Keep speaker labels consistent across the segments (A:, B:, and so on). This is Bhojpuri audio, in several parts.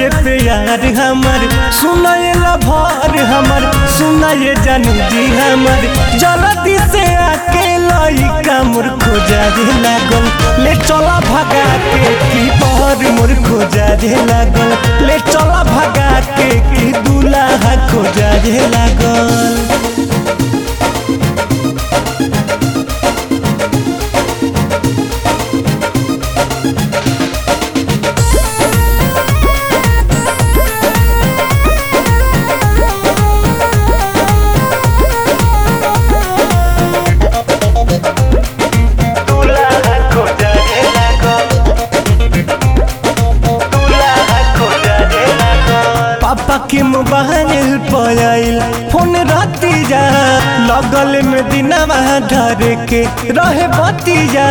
A: सुनाए प्यार हमर सुनाए लभर हमर सुनाए जानू जी हमर जल्दी से आके लइका मोर खोजा रे लागल ले चला भगा के की पर मोर खोजा रे लागल ले चला भगा के की दूल्हा खोजा रे लागल दूल्हा खोजा रे लागल दूल्हा खोजा रे लागल पापा के मोबाइल पर आइल फोन राती जा लगल में दिनवा धर के रहे बतिया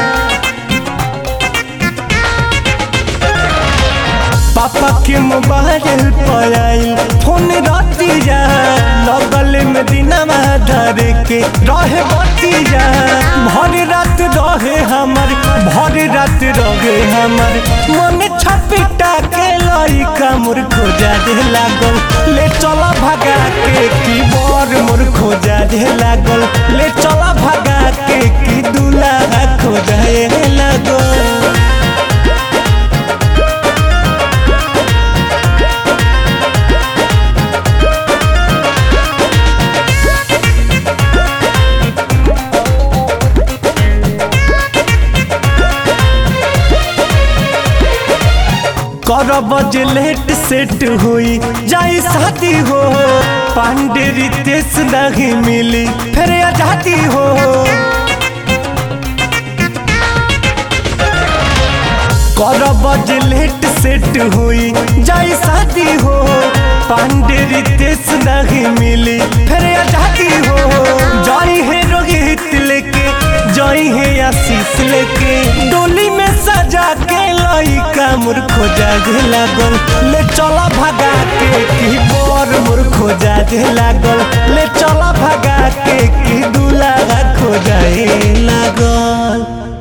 A: पापा के मोबाइल पर आइल फोन राती जा लगल में दिनवा धर के रहे बतिया भर रात रहे हमर भर रात रहे हमर मन छपिटा के लइका मोर खोजा दे लागल ले चला भगा के की बर मोर खोजा दे लागल ले चला भगा के की दूल्हा खोजा लागल करब जे लेट सेट हुई जाई शादी हो पांडे रितेश नहीं मिली फिर आजादी हो करब जे लेट सेट हुई जाई शादी हो पांडे रितेश नहीं मिली फिर आजादी हो जाई है रोहित लेके जाई है आशीष लेके डोली में सजा के लइका मोर खोजा दे लागल ले चला भगा के की बर मोर खोजा दे लागल ले चला भगा के की दूल्हा खोजा लागल